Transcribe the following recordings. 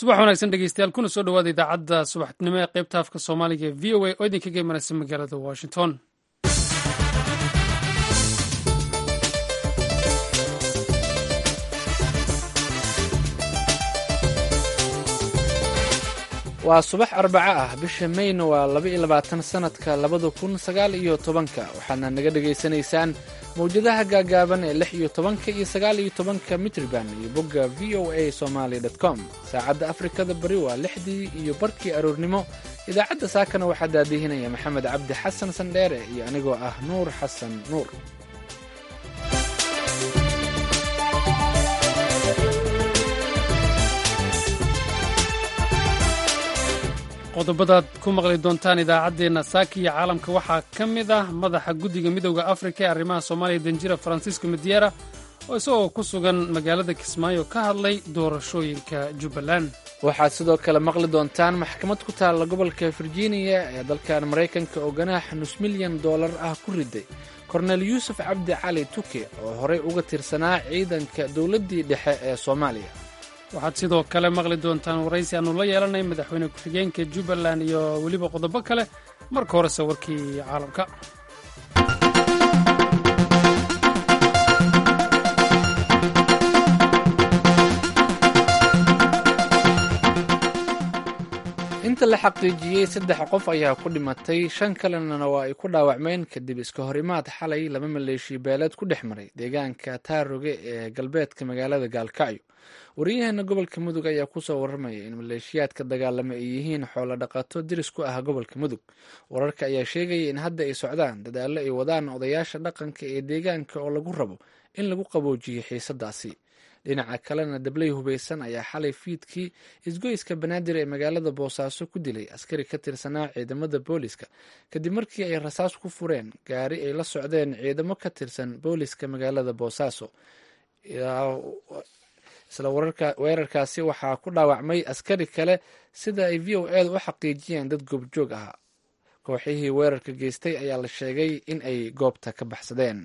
subax wanaagsan dhegeystayaal kuna soo dhawaada idaacadda subaxnimo ee qaybta afka soomaaliga ee v o a oo idinkaga imanaysa magaalada washington waa subax arbaco ah bisha mayna waa laba iyo labaatan sanadka labada kun sagaal iyo tobanka waxaadna naga dhagaysanaysaan mawjadaha gaagaaban ee lix iyo tobanka iyo sagaal iyo tobanka mitriban iyo bogga v o a somaly com saacadda afrikada bari waa lixdii iyo barkii aroornimo idaacadda saakana waxaa daadihinaya maxamed cabdi xasan sandheere iyo anigoo ah nuur xasan nuur qodobadaad ku maqli doontaan idaacaddeenna saaka iyo caalamka waxaa ka mid ah madaxa guddiga midowda afrika ee arrimaha soomaaliya danjira farancisco mediera oo isagoo ku sugan magaalada kismaayo ka hadlay doorashooyinka jubbaland waxaad sidoo kale maqli doontaan maxkamad ku taalla gobolka virginia ee dalkan maraykanka oo ganaax nus milyan dollar ah ku riday kornel yuusuf cabdi cali tuke oo horey uga tirsanaa ciidanka dowladdii dhexe ee soomaaliya waxaad sidoo kale maqli doontaan waraysi aannu la yeelanay madaxweyne ku-xigeenka jubbaland iyo weliba qodobo kale marka horese warkii caalamka inta la xaqiijiyey saddex qof ayaa ku dhimatay shan kalena waa ay ku dhaawacmeen kadib iska horimaad xalay laba maleeshiya beeleed ku dhex maray deegaanka taaroge ee galbeedka magaalada gaalkacyo wariyaheena gobolka mudug ayaa kusoo warramaya in maleeshiyaadka dagaalama ay yihiin xoolo dhaqato diris ku ah gobolka mudug wararka ayaa sheegaya in hadda ay socdaan dadaallo ay wadaan odayaasha dhaqanka ee deegaanka oo lagu rabo in lagu qaboojiyo xiisadaasi dhinaca kalena dabley hubaysan ayaa xalay fiidkii isgoyska banaadir ee magaalada boosaaso ku dilay askari ka tirsanaa ciidamada booliska kadib markii ay rasaas ku fureen gaari ay la socdeen ciidamo ka tirsan booliska magaalada boosaaso isla weerarkaasi waxaa ku dhaawacmay askari kale sida ay v o eeda u xaqiijiyeen dad goobjoog ahaa kooxihii weerarka geystay ayaa la sheegay in ay goobta ka baxsadeen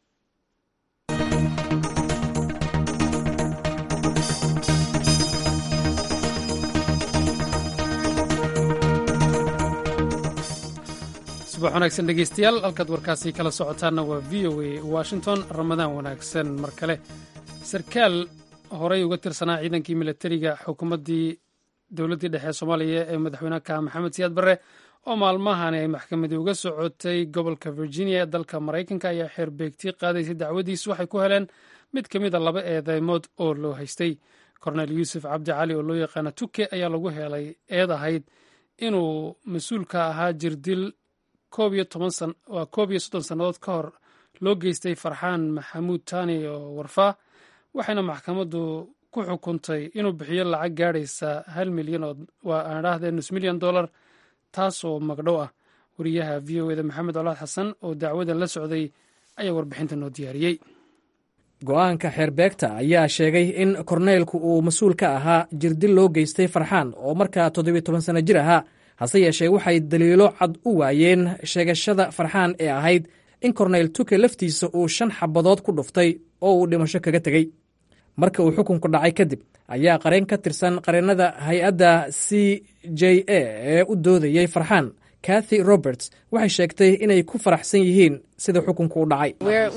subax wanaagsan dhegeystayaal halkaad warkaasi kala socotaanna waa v o a washington ramadaan wanaagsan mar kale sarkaal horey uga tirsanaa ciidankii milatariga xukuumaddii dowladdii dhexe ee soomaaliya ee madaxweyneka maxamed siyaad barre oo maalmahani ay maxkamadii uga socotay gobolka virginia ee dalka maraykanka ayaa xeerbeegti qaadaysay dacwadiis waxay ku heleen mid ka mid a laba eedeymood oo loo haystay kornel yuusuf cabdi cali oo loo yaqaana tuke ayaa lagu helay eed ahayd inuu mas-uulka ahaa jirdil waa koob iyo soddon sannadood ka hor loo geystay farxaan maxamuud taani oo warfaa waxayna maxkamaddu ku xukuntay inuu bixiyo lacag gaadhaysa hal milyan oo waa aan idhaahdee nus milyan dollar taasoo magdhow ah wariyaha v o eda maxamed colaad xasan oo dacwadan la socday ayaa warbixinta noo diyaariyey go-aanka xeerbeegta ayaa sheegay in korneylku uu mas-uul ka ahaa jirdil loo geystay farxaan oo markaa toddobiyo toban sanno jir ahaa hase yeeshee waxay daliilo cad u waayeen sheegashada farxaan ee ahayd in korneyl tuke laftiisa uu shan xabadood ku dhuftay oo uu dhimasho kaga tegey marka uu xukunku dhacay kadib ayaa qareen ka tirsan qareennada hay-adda c j a ee u doodayey farxaan kathy roberts waxay sheegtay inay ku faraxsan yihiin sida xukunku u dhacay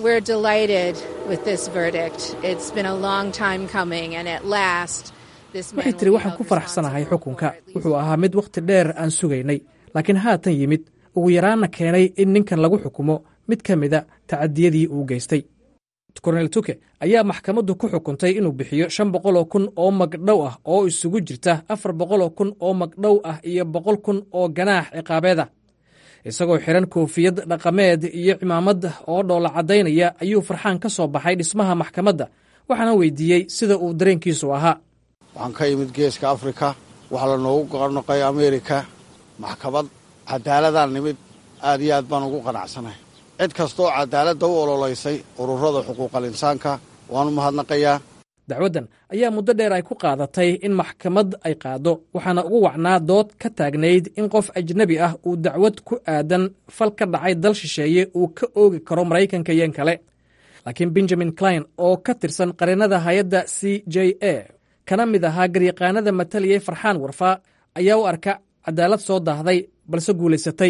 waxay tiri waxaan ku faraxsanahay xukunka wuxuu ahaa mid wakhti dheer aan sugaynay laakiin haatan yimid ugu yaraanna keenay in ninkan lagu xukumo mid ka mida tacadiyadii uu geystay kornel tuke ayaa maxkamaddu ku xukuntay inuu bixiyo shan boqoloo kun oo magdhow ah oo isugu jirta afar boqoloo kun oo magdhow ah iyo boqol kun oo ganaax ciqaabeed ah isagoo xiran koofiyad dhaqameed iyo cimaamad oo dhoola caddaynaya ayuu farxaan ka soo baxay dhismaha maxkamadda waxaana weydiiyey sida uu dareenkiisu ahaa waxaan ka imid geeska afrika waxaa la noogu qarnoqay ameerika maxkamad cadaaladaan nimid aad iyo aad baan ugu qanacsanahay cid kastooo cadaaladda u ololaysay ururada xuquuqal insaanka waanu mahadnaqayaa dacwaddan ayaa muddo dheer ay ku qaadatay in maxkamad ay qaaddo waxaana ugu wacnaa dood ka taagnayd in qof ajnebi ah uu dacwad ku aadan fal ka dhacay dal shisheeye uu ka oogi karo maraykanka iyon kale laakiin benjamin klein oo ka tirsan qareennada hay-adda c j a kana mid ahaa garyaqaanada mataliyey farxaan warfaa ayaa u arka cadaalad soo daahday balse guulaysatay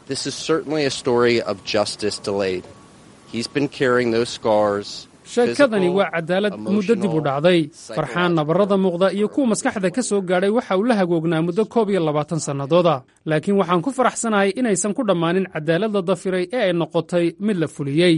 sheekadani waa cadaalad muddo dib u dhacday farxaan nabarrada muuqda iyo kuwa maskaxda ka soo gaadhay waxa uu la hagoognaa muddo koob iyo labaatan sannadooda laakiin waxaan ku faraxsanahay inaysan ku dhammaanin cadaalad la dafiray ee ay noqotay mid la fuliyey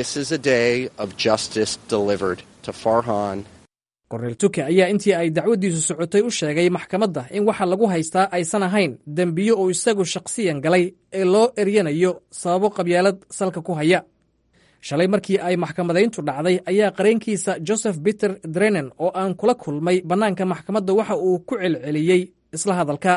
korneel tuke ayaa intii ay dacwaddiisu socotay u sheegay maxkamadda in waxa lagu haystaa aysan ahayn dembiyo uu isagu shakhsiyan galay ee loo eryanayo sababo qabyaalad salka ku haya shalay markii ay maxkamadayntu dhacday ayaa qareenkiisa joseph peter drenen oo aan kula kulmay bannaanka maxkamadda waxa uu ku celceliyey isla hadalka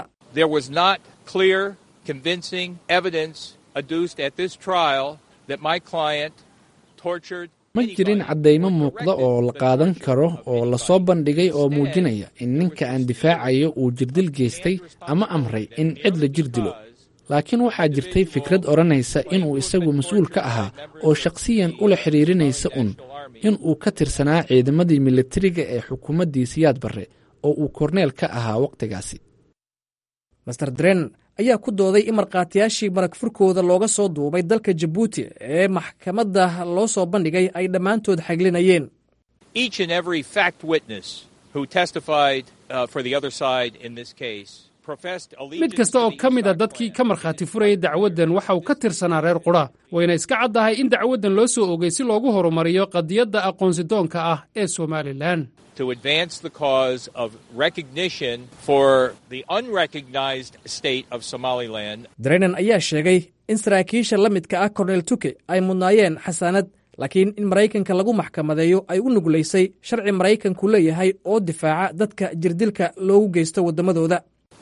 ma jirin caddaymo muuqda oo la qaadan karo oo lasoo bandhigay oo muujinaya in ninka aan difaacayo uu jirdil geystay ama amray in cid la jir dilo laakiin waxaa jirtay fikrad odhanaysa inuu isagu mas-uul ka ahaa oo shakhsiyan ula xidhiirinaysa un in uu ka tirsanaa ciidamadii militariga ee xukuumaddii siyaad barre oo uu korneel ka ahaa wakhtigaasi master dren ayaa ku dooday in markhaatiyaashii marag furkooda looga soo duubay dalka jabuuti ee maxkamadda loo soo bandhigay ay dhammaantood xaglinayeen mid kasta oo ka mid a dadkii ka markhaati furayay dacwaddan waxa uu ka tirsanaa reer qudha wayna iska caddahay in dacwaddan loo soo ogay si loogu horumariyo qadiyadda aqoonsidoonka ah ee somalilan drenen ayaa sheegay in saraakiisha la midka ah korneel tuke ay mudnaayeen xasaanad laakiin in maraykanka lagu maxkamadeeyo ay u nuglaysay sharci maraykanku leeyahay oo difaaca dadka jirdilka loogu geysto waddamadooda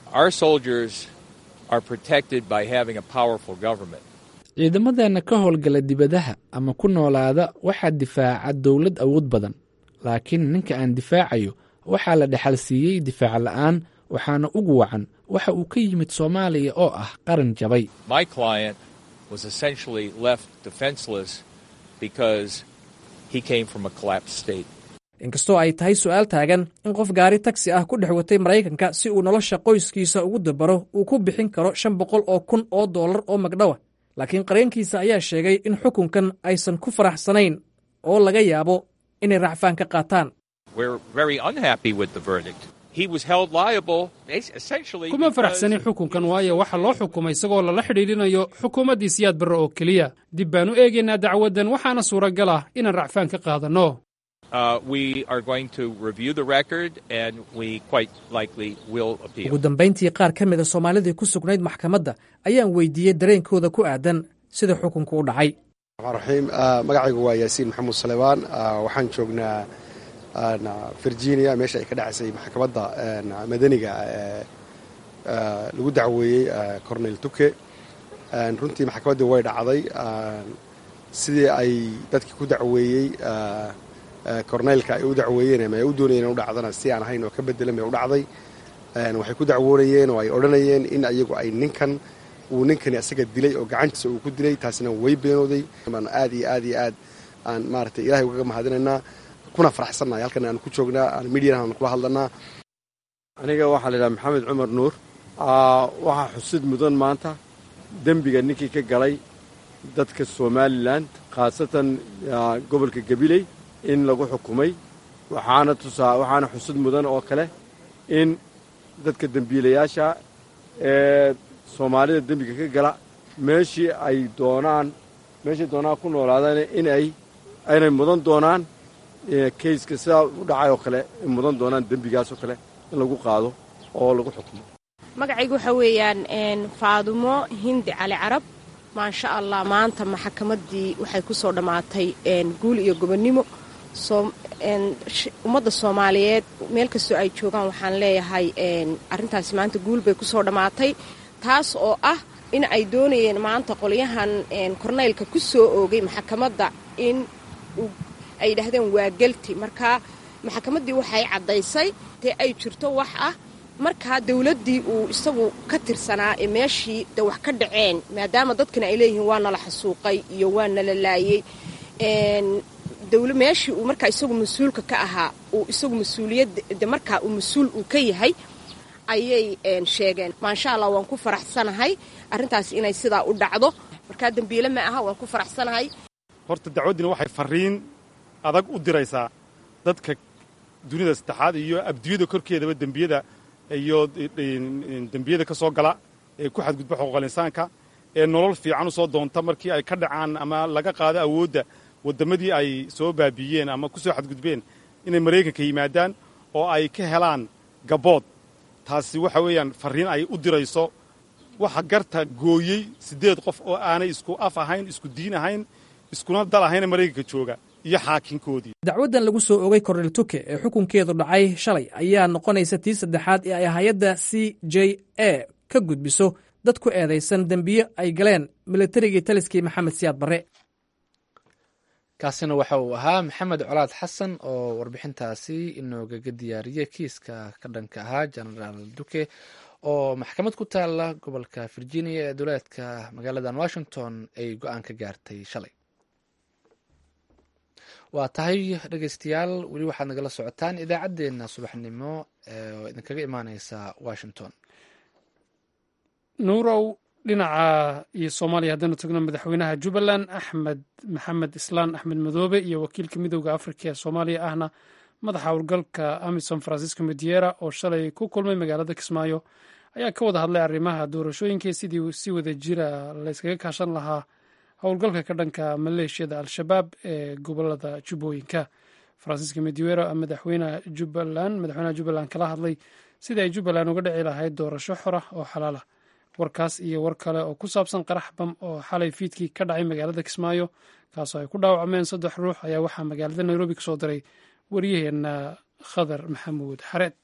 ciidamadeenna ka howlgala dibadaha ama ku noolaada waxaa difaaca dowlad awood badan laakiin ninka aan difaacayo waxaa la dhexal siiyey difaac la'aan waxaana ugu wacan waxa uu ka yimid soomaaliya oo ah qaran jabay inkastoo ay tahay su'aal taagan in qof gaari tagsi ah ku dhex watay maraykanka si uu nolosha qoyskiisa ugu dabaro uu ku bixin karo shan boqol oo kun oo dollar oo magdhawa laakiin qareenkiisa ayaa sheegay in xukunkan aysan ku faraxsanayn oo laga yaabo inay racfaan ka qaataan kuma faraxsanin xukunkan waayo waxa loo xukumay isagoo lala xidhiidhinayo xukuumaddii siyaad barre oo keliya dib baan u eegaynaa dacwaddan waxaana suuragal ah inaan racfaan ka qaadanno ugu dambayntii qaar ka mida soomaalidii ku sugnayd maxkamadda ayaan weydiiyey dareenkooda ku aadan sida xukunku u dhacay raxiim magacaygu waa yaasiin maxamuud salebaan waxaan joognaa virginia meesha ay ka dhacaysay maxkamadda madaniga lagu dacweeyey cornel tuke runtii maxkamaddii way dhacday sidii ay dadkii ku dacweeyey corneylka ay u dacweeyeen ama ay u doonayeen in u dhacdana si aan ahayn oo ka bedelan bay u dhacday waxay ku dacwoonayeen oo ay odhanayeen in ayagu ay ninkan uu ninkani asaga dilay oo gacantiisa uu ku dilay taasina way beenooday baan aad iyo aad iyo aad aan maaragtay ilahay ugaga mahadinaynaa kuna faraxsannahay halkan aan ku joognaa aan midiyan aan kula hadlanaa aniga waxaa la yidhaha maxamed cumar nuur waxaa xusid mudan maanta dembiga ninkii ka galay dadka somalilan khaasatan gobolka gabiley in lagu xukumay waxaana tusaa waxaana xusid mudan oo kale in dadka dembiilayaasha ee soomaalida dembiga ka gala meeshii ay doonaan meeshay doonaan ku noolaadaan in ay aynay mudan doonaan kayska sidaa u dhacay oo kale in mudan doonaan dembigaas oo kale in lagu qaado oo lagu xukumo magacaygu waxaa weeyaan faadumo hindi cali carab maasha allah maanta maxkamaddii waxay ku soo dhammaatay guul iyo gobonnimo ummadda soomaaliyeed meel kastoo ay joogaan waxaan leeyahay arrintaasi maanta guul bay ku soo dhammaatay taas oo ah in ay doonayeen maanta qolyahan korneylka ku soo oogay maxkamadda in ay yidhaahdeen waa gelti markaa maxkamaddii waxay caddaysay dee ay jirto wax ah markaa dawladdii uu isagu ka tirsanaa ee meeshii de wax ka dhaceen maadaama dadkana ay leeyihiin waa nala xasuuqay iyo waa nala laayey dawla meeshii uu markaa isagu mas-uulka ka ahaa uu isagu mas-uuliyadda markaa uu mas-uul uu ka yahay ayay sheegeen maasha allah waan ku faraxsanahay arrintaas inay sidaa u dhacdo markaa dembiile ma aha waan ku faraxsanahay horta dacwaddina waxay farriin adag u diraysaa dadka dunida saddexaad iyo abdiyada korkeedaba dembiyada iyo dembiyada ka soo gala ee ku xadgudba xuquuqal insaanka ee nolol fiican u soo doonta markii ay ka dhacaan ama laga qaado awoodda wadammadii ay soo baabiiyeen ama ku soo xadgudbeen inay maraykanka yimaadaan oo ay ka helaan gabood taasi waxa weeyaan farriin ay u dirayso waxa garta gooyey siddeed qof oo aanay isku af ahayn isku diin ahayn iskuna dal ahayna maraykanka jooga iyo xaakinkoodii dacwaddan lagu soo ogay kornel tuke ee xukunkeedu dhacay shalay ayaa noqonaysa tii saddexaad ee ay hay-adda c j a ka gudbiso dad ku eedaysan dembiyo ay galeen milatarigii taliskii maxamed siyaad barre kaasina waxa uu ahaa maxamed colaad xasan oo warbixintaasi inoogaga diyaariyey kiiska ka dhanka ahaa genaraal duke oo maxkamad ku taala gobolka virginia ee duleedka magaaladan washington ay go-aan ka gaartay shalay waa tahay dhegeystayaal weli waxaad nagala socotaan idaacaddeenna subaxnimo oo idinkaga imaaneysa washington nuurow dhinaca iyo soomaaliya haddaynu tagno madaxweynaha jubbaland axmed maxamed islaan axmed madoobe iyo wakiilka midooda afrika ee soomaaliya ahna madaxa howlgalka amisom francisco mediera oo shalay ku kulmay magaalada kismaayo ayaa ka wada hadlay arrimaha doorashooyinka sidii si wada jira layskaga kaashan lahaa howlgalka ka dhanka maleeshiyada al-shabaab ee gobolada jubbooyinka francisco mediera madaxweynaha jubbaland madaxweynaha jubbaland kala hadlay sidii ay jubbaland uga dhici lahayd doorasho xora oo xalaala warkaas iyo war kale oo ku saabsan qarax bam oo xalay fiidkii ka dhacay magaalada kismaayo kaasoo ay ku dhaawacmeen saddex ruux ayaa waxaa magaalada nairobi ka soo diray waryaheena khadar maxamuud xareed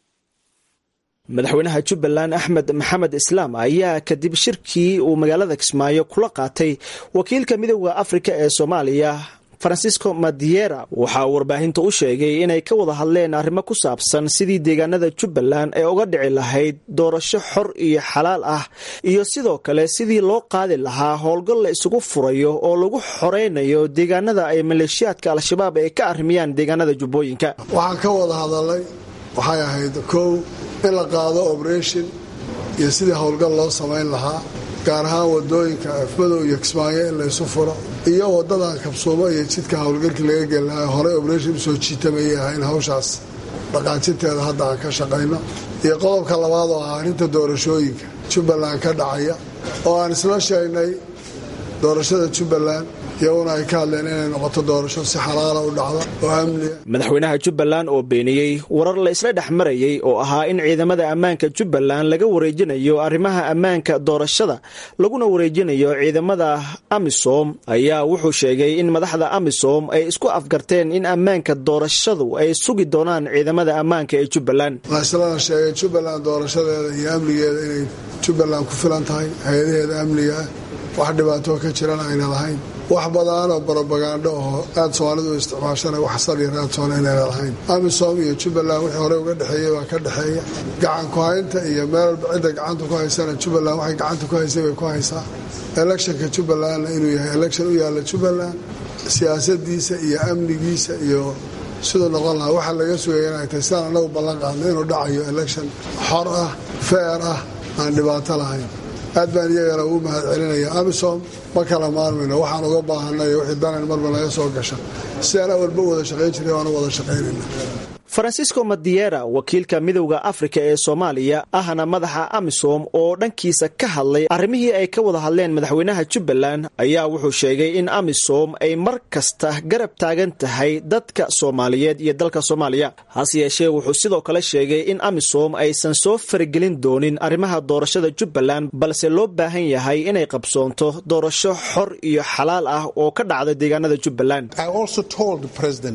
madaxweynaha jubbaland axmed maxamed islaam ayaa kadib shirkii uu magaalada kismaayo kula qaatay wakiilka midooda afrika ee soomaaliya francisco madiera waxa uu warbaahinta u sheegay inay ka wada hadleen arrimo ku saabsan sidii deegaanada jubbaland ee uga dhici lahayd doorasho xor iyo xalaal ah iyo sidoo kale sidii loo qaadi lahaa howlgal la isugu furayo oo lagu xoreynayo deegaanada ay maleeshiyaadka al-shabaab ay ka arrimiyaan deegaanada jubbooyinka waxaan ka wada hadalay waxay ahayd kow in la qaado oberation iyo sidii howlgal loo samayn lahaa gaar ahaan wadooyinka afmadow iyo kismaayo in laysu furo iyo wadadan kabsuumo iyo jidka howlgalkii laga geli lahaa horey oberation usoo jiitamayay ahayn hawshaas dhaqaajinteeda hadda aan ka shaqayno iyo qodobka labaad oo ah arrinta doorashooyinka jubbaland ka dhacaya oo aan isla sheegnay doorashada jubbaland iyaguna ay ka hadleen inay noqoto doorasho si xalaala u dhacda oo amniga madaxweynaha jubbaland oo beeniyey warar la isla dhex marayay oo ahaa in ciidamada ammaanka jubbaland laga wareejinayo arrimaha ammaanka doorashada laguna wareejinayo ciidamada amisom ayaa wuxuu sheegay in madaxda amisom ay isku afgarteen in ammaanka doorashadu ay sugi doonaan ciidamada ammaanka ee jubbaland la islana sheegay jubbaland doorashadeeda iyo amnigeeda inay jubbaland ku filan tahay hay-adaheeda amniga ah wax dhibaatoo ka jirana ayna lahayn wax badaanoo barobagandho oo aad soomaalidu u isticmaashana wax sal iyo raadsoona inayna lahayn amisom iyo jubbaland wixii horey uga dhexeeyey baa ka dhexeeya gacan ku haynta iyo meel walba cidda gacanta ku haysana jubbaland waxay gacanta ku haysay bay ku haysaa electionka jubbalandna inuu yahay election u yaalla jubbaland siyaasadiisa iyo amnigiisa iyo siduu noqon lahaa waxaa laga sugaya inay tahay sidaan anagu ballan qaadna inuu dhacayo election xor ah feer ah aan dhibaato lahayn aad baan iyagana ugu mahad celinaya amisom ma kala maarmayno waxaan uga baahanay wixii danan marba naga soo gasha sidaan awalba u wada shaqayn jiray waanu wada shaqaynayna francisco madiera wakiilka midowda afrika ee soomaaliya ahna madaxa amisom oo dhankiisa ka hadlay arrimihii ay ka wada hadleen madaxweynaha jubbaland ayaa wuxuu sheegay in amisom ay mar kasta garab taagan tahay dadka soomaaliyeed iyo dalka soomaaliya hase yeeshee wuxuu sidoo kale sheegay in amisom aysan soo faragelin doonin arrimaha doorashada jubbaland balse loo baahan yahay inay qabsoonto doorasho xor iyo xalaal ah oo ka dhacda deegaanada jubbaland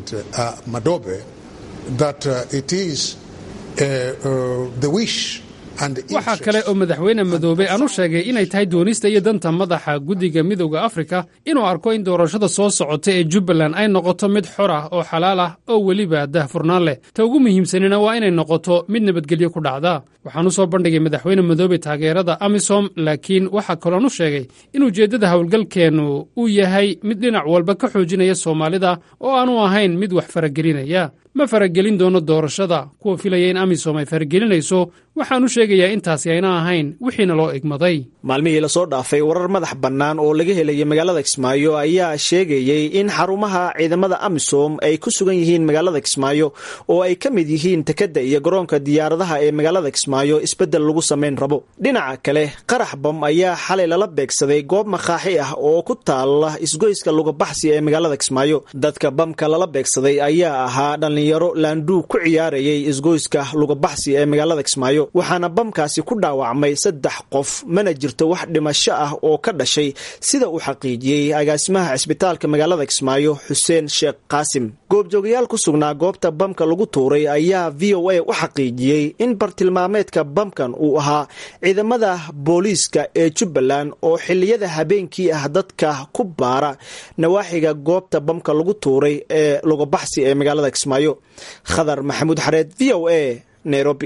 that uh, it is uh, uh, the wish waxaa kale oo madaxweyne madoobe aan u sheegay inay tahay doonista iyo danta madaxa guddiga midowda afrika inuu arko in doorashada soo socota ee jubbaland ay noqoto mid xor ah oo xalaal ah oo weliba daahfurnaan leh ta ugu muhiimsanina waa inay noqoto mid nabadgelyo ku dhacda waxaan u soo bandhigay madaxweyne madoobe taageerada amisom laakiin waxaa kaloon u sheegay in ujeeddada howlgalkeennu uu yahay mid dhinac walba ka xoojinaya soomaalida oo aanu ahayn mid wax faragelinaya ma faragelin doono doorashada kuwa filaya in amisom ay faragelinayso waxaan u sheegayaa intaasi ayna ahayn wixiina loo egmaday maalmihii lasoo dhaafay warar madax bannaan oo laga helaya magaalada kismaayo ayaa sheegayey in xarumaha ciidamada amisom ay ku sugan yihiin magaalada kismaayo oo ay ka mid yihiin tekadda iyo garoonka diyaaradaha ee magaalada kismaayo isbeddel lagu samayn rabo dhinaca kale qarax bam ayaa xalay lala beegsaday goob makaaxi ah oo ku taala isgoyska lugabaxsi ee magaalada kismaayo dadka bamka lala beegsaday ayaa ahaa dhallinyaro laanduu ku ciyaarayay isgoyska lugabaxsi ee magaalada kismaayo waxaana bamkaasi ku dhaawacmay saddex qof mana jirto wax dhimasho ah oo ka dhashay sida uu xaqiijiyey agaasimaha cisbitaalka magaalada kismaayo xuseen sheekh qaasim goobjoogayaal ku sugnaa goobta bamka lagu tuuray ayaa v o a u xaqiijiyey in bartilmaameedka bamkan uu ahaa ciidamada booliiska ee jubbaland oo xiliyada habeenkii ah dadka ku baara nawaaxiga goobta bamka lagu tuuray ee lugabaxsi ee magaalada kismaayo khadar maxamuud xareed v o a nairobi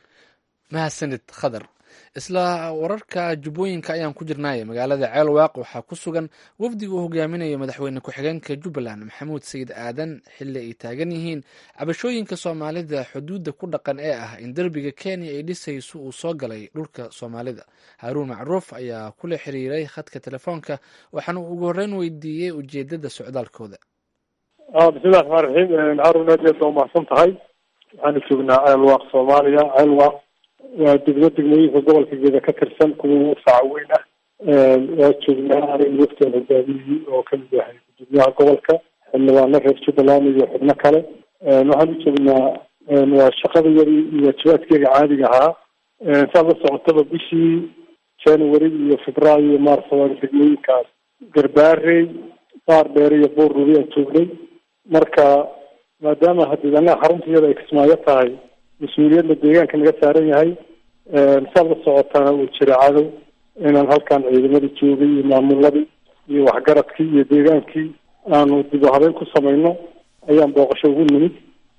mahadsanid khadar isla wararka jubbooyinka ayaan ku jirnaaye magaalada ceelwaaq waxaa ku sugan wafdiga uu hogaaminayo madaxweyne ku-xigeenka jubbaland maxamuud sayid aadan xilli ay taagan yihiin cabashooyinka soomaalida xuduudda ku dhaqan ee ah in derbiga kenya ay dhisayso uu soo galay dhulka soomaalida haaruun macruuf ayaa kula xiriiray khadka telefoonka waxaana uu ugu horreyn weydiiyey ujeedada socdaalkooda bismillahi raxmaan raxiim haarun aad aad baa umahadsan tahay waxaanu joognaa ceelwaaq soomaaliya ceelwaaq waa degmo degmooyinka gobolka geeda ka tirsan kuwa ugu faca weyn ah waa joognaa aniga waftaan hogaamiyey oo kamid yahay gudoomiyaha gobolka xildhibaano reer jubbaland iyo xubno kale waxaan u joognaa waa shaqadayadii iyo waajibaadkeega caadiga ahaa saad la socotaba bishii january iyo febraayo iyo maarso waa degmooyinkaas garbaarey baar dheer iyo buur rubi aan joognay marka maadaama haddii anaga xarunta iyada ay kismaayo tahay mas-uuliyadna deegaanka naga saaran yahay saad la socotaana uu jira cadow inaan halkan ciidamadii joogay iyo maamuladii iyo waxgaradkii iyo deegaankii aanu dib u habeyn ku samayno ayaan booqasho ugu nimid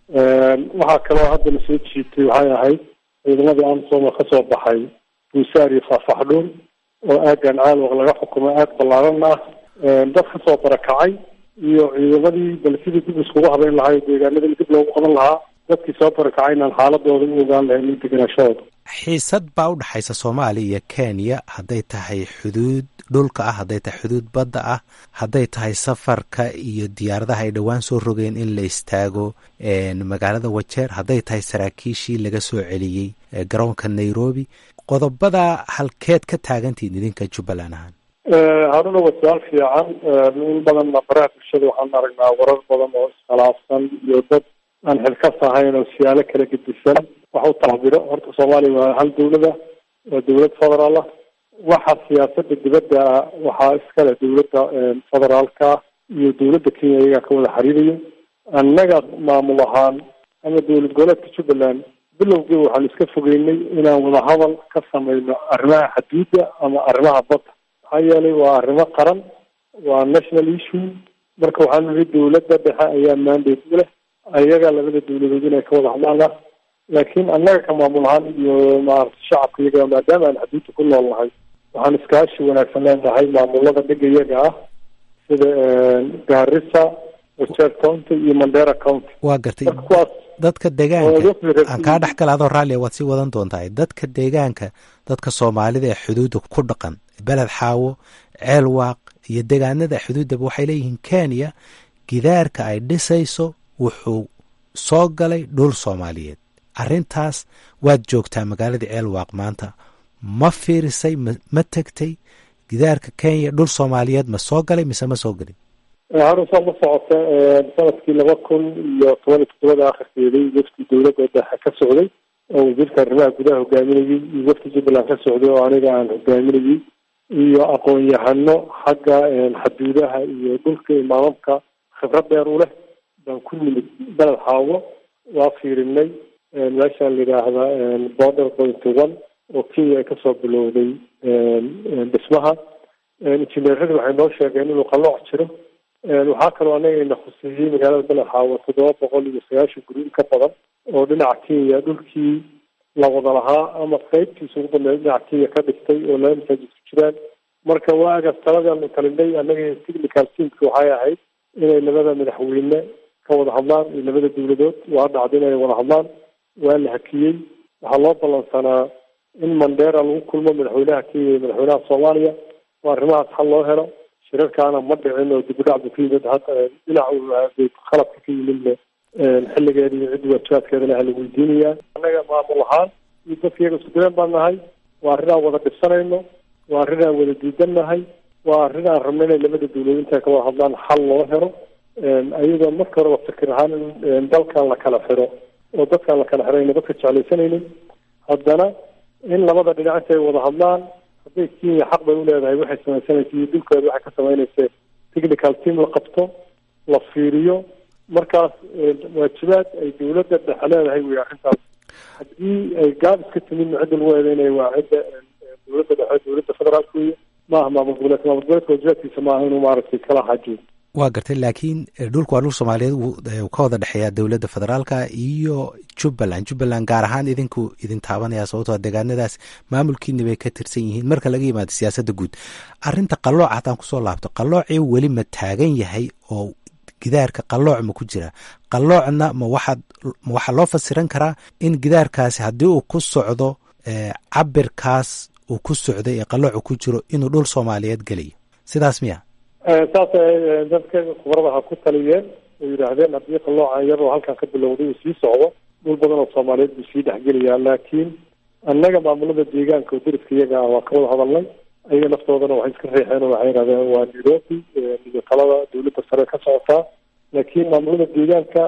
waxaa kaloo haddana soo jiitay waxay ahayd ciidamadii amsoma kasoo baxay buusaar iyo faafaxdhuun oo aagan caalwaq laga xukumo aag ballaaran ah dad kasoo barakacay iyo ciidamadii bal sidii dib iskugu habeyn lahaa deegaanadii dib loogu qaban lahaa dadkii soo barakacay inaan xaaladooda u ogaan lahayn iyo deganaashahooda xiisad baa u dhexaysa soomaaliya iyo kenya hadday tahay xuduud dhulka ah hadday tahay xuduud badda ah hadday tahay safarka iyo diyaaradaha ay dhowaan soo rogeen in la istaago magaalada wajeer hadday tahay saraakiishii laga soo celiyey garoonka nairobi qodobada halkeed ka taagantihin idinka jubbaland ahaan haruna waa su-aal fiican in badanna baraha bulshada waxaan aragnaa warar badan oo iskhilaafsan iyo dad aan xilkas ahayn oo siyaalo kala gedisan wax u taxbiro horta soomaaliya waa hal dawlada waa dawlad federaal ah waxa siyaasada dibadda waxaa iskale dawladda federaalka iyo dawladda kenya iyagaa ka wada xiriirayo annaga maamul ahaan ama dowlad goboleedka jubbaland bilowgii waxaan iska fogeynay inaan wadahadal ka samayno arrimaha xaduudda ama arrimaha badda maxaa yeelay waa arrimo qaran waa national issue marka waxaan nihi dawladda dhexe ayaa mandate u leh ayaga labada dawladood inay ka wada hadlaan ah laakiin annaga ka maamul ahaan iyo maarata shacabka iyaga maadaama aan xaduudda ku nool nahay waxaan iskaashi wanaagsan leenahay maamulada dhiga iyaga ah sida gaarisa wajeer county iyo mandera county waa gartay marka kuwaas dadka deegaanka aan kaa dhex gala adoo raallia waad sii wadan doontaa dadka deegaanka dadka soomaalida ee xuduudda ku dhaqan beled xaawo ceel waaq iyo deegaanada xuduuddaba waxay leeyihiin kenya gidaarka ay dhisayso wuxuu soo galay dhul soomaaliyeed arrintaas waad joogtaa magaaladii ceel waaq maanta ma fiirisay ma tegtay gidaarka kenya dhul soomaaliyeed ma soo galay mise ma soo gelin harun saad la socota sanadkii laba kun iyo toban iyo toddobada akhirkeedii wafdi dawladda dhexe ka socday oo wasiirka arrimaha gudaha hogaaminayay iyo wafdi jubbaland ka socday oo aniga aan hogaaminayay iyo aqoon-yahano xagga xaduudaha iyo dhulka imaamamka khibrad dheer u leh baan ku nimid beled xaawo waa fiirinay meeshaan la yidhaahda border point one oo kenya ay kasoo bilowday dhismaha injineeradii waxay noo sheegeen inuu qalooc jiro waxaa kaloo anagayna khuseeyey magaalada balaxaawo toddoba boqol iyo sagaashan guri in ka badan oo dhinaca kenya dhulkii la wada lahaa ama qeybtiisa ugu badneed dhinaca kenya ka dhigtay oo laba masaajid ku jiraan marka waagaas taladaanu talinay annaga technical teamki waxay ahayd inay labada madaxweyne ka wada hadlaan iyo labada dowladood waa dhacda inay wada hadlaan waa la hakiyey waxaa loo ballansanaa in mandera lagu kulmo madaxweynaha kenya iyo madaxweynaha soomaaliya oo arrimahaas xal loo helo shirarkaana ma dhicin oo dib u dhac bu ka yimid dhinac khaladka ka yimidna xilligeeda iyo ciddi waajibaadkeedana ha la weydiinayaa annaga maamul ahaan iyo dadka iyaga isku direen baan nahay waa arrin aan wada dhibsanayno waa arrin aan wada diidan nahay waa arrin aan rabno inay labada dawladood intay ka wada hadlaan xal loo helo ayadoo marka horeba fikir ahaan in dalkan la kala xiro oo dadkaan la kala xirayna dadka jeclaysanaynin haddana in labada dhinac intay wada hadlaan hadday kenya xaq bay uleedahay waxay samaysanaysa iyo dhulkeeda waxay ka samaynaysa technical team la qabto la fiiriyo markaas waajibaad ay dawladda dhexe leedahay wey arrintaas haddii ay gaab iska timidna cidda lagu eedeynaya waa cidda dawladda dhexe dawladda federaalka wey maaha maamul goboleedka maamul goboleedka waajibaadkiisa maaha inuu maaragtay kala xaajiyo waa gartay laakiin dhulku waa dhul soomaaliyeed uu ka wada dhexeeya dowladda federaalka iyo jubbaland jubbaland gaar ahaan idinku idin taabanaya sababtoo deegaanadaas maamulkiina bay ka tirsan yihiin marka laga yimaado siyaasadda guud arrinta qalooc haddaan kusoo laabto qaloocii weli ma taagan yahay oo gidaarka qalooc ma ku jira qaloocna ma waxaad ma waxaa loo fasiran karaa in gidaarkaasi haddii uu ku socdo cabirkaas uu ku socday ee qaloocu ku jiro inuu dhul soomaaliyeed gelayo sidaas miya saas dadka khubarada ha ku taliyeen oo yidhaahdeen haddii qaloocan iyadoo halkan ka bilowday uu sii socdo dhul badan oo soomaaliyeed buu sii dhexgelayaa laakiin annaga maamulada deegaanka oo deriska iyaga ah waa ka wada hadalnay ayaga naftoodana waxay iska reexeen oo waxay yidhahdeen waa nairobi iyo talada dawladda sare ka socotaa laakiin maamulada deegaanka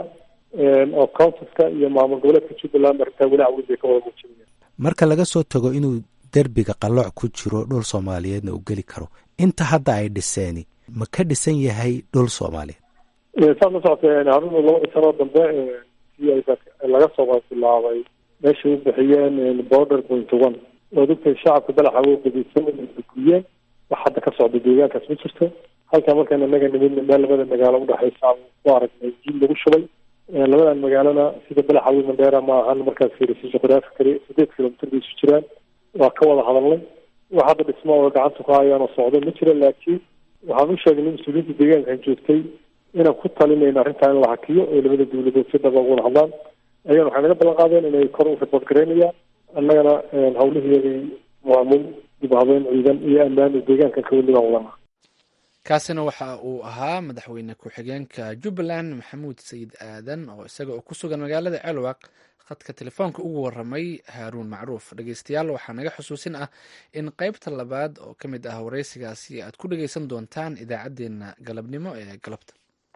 oo counsiska iyo maamul goboleedka jubbaland arrintaa walaac weyn bay ka wada muujinayaan marka laga soo tago inuu derbiga qalooc ku jiro dhul soomaaliyeedna uu geli karo inta hadda ay dhiseeni ma ka dhisan yahay dhul soomaaliyeed saad la socotee haruna labadii sanoo dambe si ay laga soo bilaabay meeshay u bixiyeen border point one ood ogtahay shacabka dalaxa wo qadisan guriyeen wax hadda ka socda deegaankaas ma jirto halkaa markaan inaga nimidna meel labada magaalo udhexaysa ku aragnay jiil lagu shubay labadan magaalona sida balaxa wi mandheera ma ahan markaas fiirisa juqraafi kale sideed kilomitr bay isu jiraan waa ka wada hadalnay wax hadda dhismo oo gacanta ku hayaan oo socdo ma jira laakiin waxaan u sheegnay mas-uuliyiinta deegaankan joogtay inaan ku talinayno arrintaa in la hakiyo oo labada dawladood si dhaba uga wada hadlaan ayagana waxay naga ballan qaadeen inay kor u ribad garaynayaan annagana hawlihiiyagay maamul dib habeyn ciidan iyo ammaan oo deegaankan ka weli baan wadanaa kaasina waxa uu ahaa madaxweyne ku-xigeenka jubbaland maxamuud sayid aadan oo isaga oo ku sugan magaalada ceelwaq khadka telefoonka ugu waramay haaruun macruuf dhegeystayaal waxaa naga xusuusin ah in qeybta labaad oo ka mid ah wareysigaasi aad ku dhegeysan doontaan idaacaddeenna galabnimo ee galabta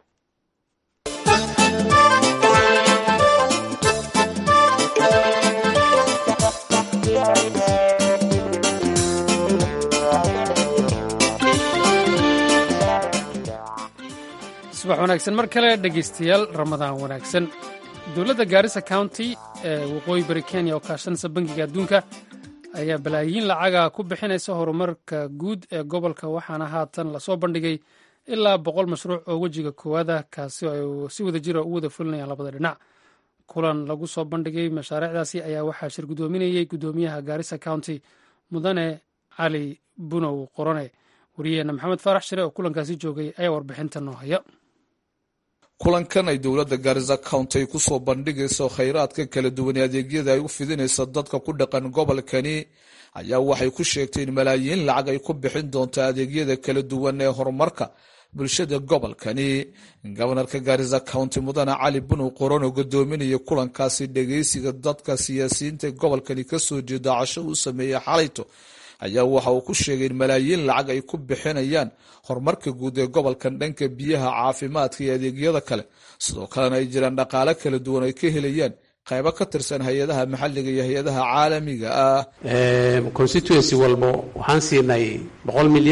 subax wanaagsan mar kale dhegeystayaal ramadaan wanaagsan dowladda gaarisa county ee waqooyi bari kenya oo kaashanaysa bangiga adduunka ayaa balaayiin lacaga ku bixinaysa horumarka guud ee gobolka waxaana haatan lasoo bandhigay ilaa boqol mashruuc oo wejiga koowaad ah kaasi oo ay si wada jira u wada fulinayaan labada dhinac kulan lagu soo bandhigay mashaariicdaasi ayaa waxaa shir guddoominayey guddoomiyaha gaarisa county mudane cali bunow qorone wariyaheenna maxamed faarax shire oo kulankaasi joogay ayaa warbixinta noo haya kulankan ay dowladda gaarisa county ay kusoo bandhigayso khayraadka kala duwan ee adeegyada ay u fidinaysa dadka ku dhaqan gobolkani ayaa waxay ku sheegtay in malaayiin lacag ay ku bixin doonto adeegyada kala duwan ee horumarka bulshada gobolkani gobanarka gaarisa county mudane cali bunow qoron oo gudoominaya kulankaasi dhegeysiga dadka siyaasiyiinta gobolkani kasoo jeeda casho u sameeyey xalayto ayaa waxa uu ku sheegay in malaayiin lacag ay ku bixinayaan horumarka guud ee gobolkan dhanka biyaha caafimaadka iyo adeegyada kale sidoo kalena ay jiraan dhaqaale kala duwan ay ka helayaan qaybo ka tirsan hay-adaha maxalliga iyo hay-adaha caalamiga ah constituency walbo waxaan siinay boqol milyan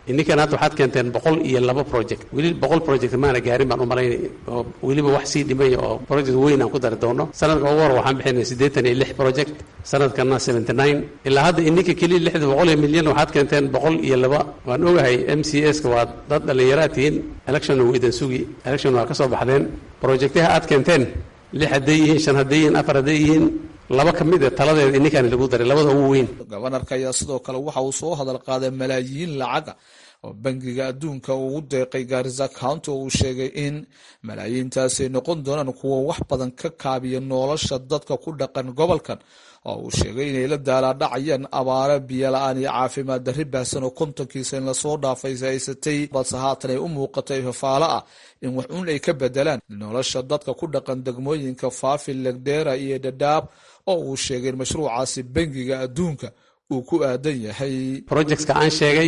ininkan hadda waxaad keenteen boqol iyo laba project weli boqol project maana gaarin baan u malaynay oo weliba wax sii dhimaya oo project weyn aan ku dari doono sanadka ugu hor waxaan bixinay siddeetan iyo lix project sanadkana seventy nine ilaa hadda ininka keliya lixda boqol iyo milyan waxaad keenteen boqol iyo laba waan ogahay m c s ka waa dad dhallinyaraa tihiin election uu idan sugi election waa ka soo baxdeen projectaha aad keenteen lix hadday yihiin shan hadday yihiin afar hadday yihiin laba ka mid a taladeeda ininkaan lagu daray labada ugu weyn gobanarka ayaa sidoo kale waxa uu soo hadal qaaday malaayiin lacaga oo bangiga adduunka ugu deeqay gaarisa county oo uu sheegay in malaayiintaasi ay noqon doonaan kuwa wax badan ka kaabiya nolosha dadka ku dhaqan gobolkan oo uu sheegay inay la daalaadhacayaan abaare biyola-aan iyo caafimaad darri baahsan oo kontonkiisa in lasoo dhaafay haysatay balse haatan ay u muuqatay fafaalo ah in wax uun ay ka bedelaan nolosha dadka ku dhaqan degmooyinka faafi legdheera iyo dhadhaab oo uu sheegay in mashruucaasi bangiga adduunka uu ku aadan yahay projectska aan sheegay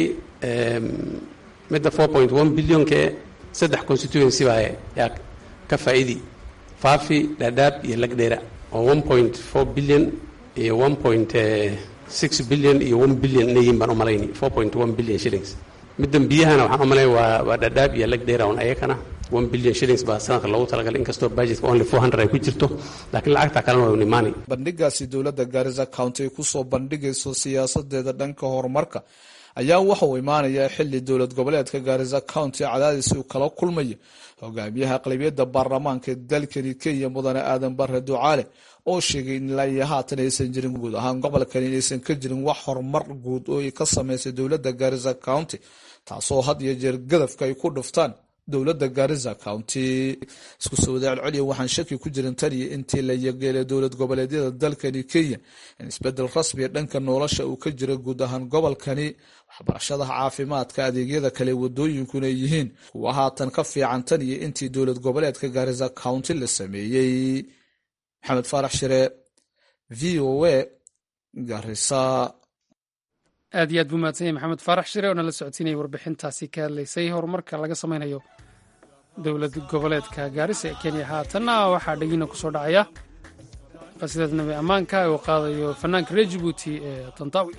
midda four point one billionke saddex constituency baa yaa ka faa'iidi faafi dhadhaab iyo lagdheera oo one point four billion iyo one point six billion iyo one billion inayin baan u malayni four point one billion shillings middan biyahana waxaan u malayn waa waa dhadhaab iyo lagdheera un ayakana one billion shillings baa sanadka loogu talagalay inkastoo budgetka only four hundred ay ku jirto laakiin lacagta kalena waa unimaani bandhigaasi dowladda gaarisa county ay kusoo bandhigayso siyaasadeeda dhanka horumarka ayaa waxa uu imaanayaa xili dowlad goboleedka gaarisa county cadaadis uu kala kulmayo hogaamiyaha aqlabiyadda baarlamaanka dalkani kenya mudane aadan bare ducaale oo sheegay in ilaa iyo haatan aysan jirin guud ahaan gobolkani inaysan ka jirin wax horumar guud oo ay ka sameysay dowladda gaarisa county taasoo had iyo jeer gadafka ay ku dhuftaan dowladda gaarisa county isku soo wadaacel celiya waxaan shaki ku jirin tan iyo intii la yageelay dowlad goboleedyada dalkani kenya in isbedel rasmiya dhanka nolosha uu ka jira guud ahaan gobolkani waxbarashada caafimaadka adeegyada kale wadooyinkuna yihiin kuwa haatan ka fiican tan iyo intii dowlad goboleedka gaarisa county la sameeyey maxamed faarax shire v o a garisa aad iyo aad buu mahadsan yahay maxamed faarax shire oo nala socodsiinayay warbixintaasi ka hadlaysay horumarka laga samaynayo dowlad goboleedka gaarisa ee kenya haatanna waxaa dhegina ku soo dhacaya qasiidada nabi ammaanka uu qaadayo fanaanka reer jibuuti ee tantaawi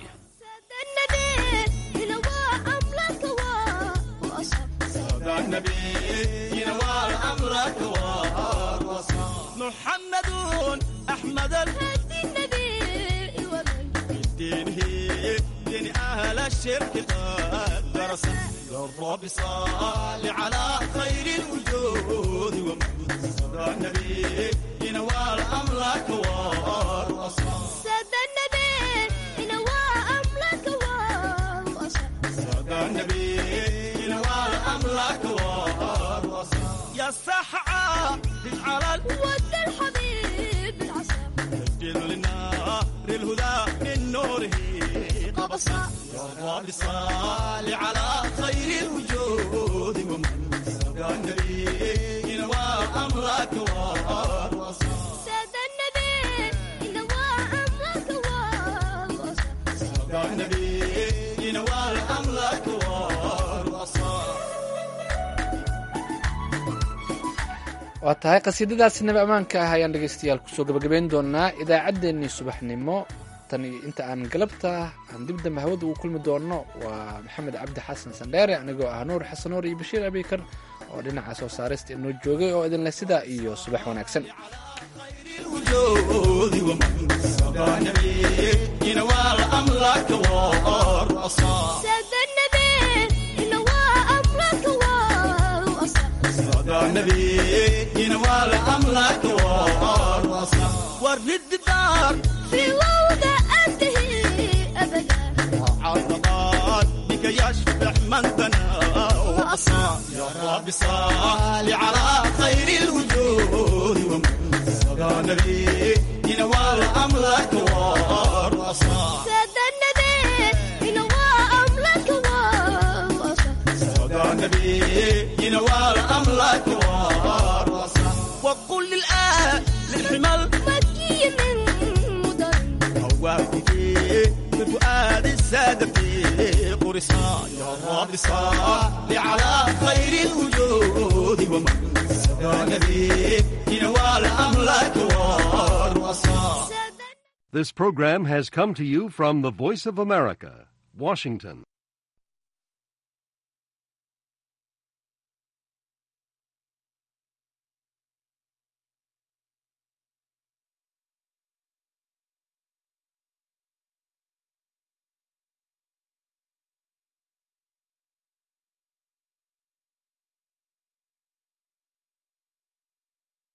أهل الشرك قد درس الرب صال على خير الوجود ومن صدى النبي ينوال أمرك والأصال سادة النبي ينوال أمرك والأصال صدى النبي ينوال أمرك والأصال يا السحعة على ود الحبيب العصا سجل للنار الهدى من نوره قبصا يا رب صال على خير الوجود ومن سبق النبي ينوى أمرك والوصال سادة النبي ينوال أمرك والأصال سبق النبي ينوى أمرك والوصال waa tahay qasiidadaasi nabi ammaanka ah ayaan dhegaystayaal kusoo gabagabayn doonaa idaacaddeenii subaxnimo tan iyo inta aan galabta aan dib dambe hawada ugu kulmi doonno waa maxamed cabdi xasan sandheere anigoo ah nuur xasan nuur iyo bashiir abikar oo dhinaca soo saarista inoo joogay oo idinleh sidaa iyo subax wanaagsan الوجود ومن سبق النبي ينوى أمرك والوصال سادة النبي ينوال أمرك والأصال صدى النبي ينوال أمرك والوصال ورد الدار في وضع أنتهي أبدا عرضات بك يشبح من بنى وأصال يا رب صال على خير الوجود ومن صدى النبي ينوال أمرك والوصال سادة النبي ينوال أمرك والأصال صدى النبي ينوال أمرك والوصال وقل للآن للحمل مكي من مدن هواك فيه بفؤاد السادة في قرصان يا رب صل على خير الوجود ومن سبق النبي ينوال أمرك والوصال سادة This program has come to you from the Voice of America, Washington.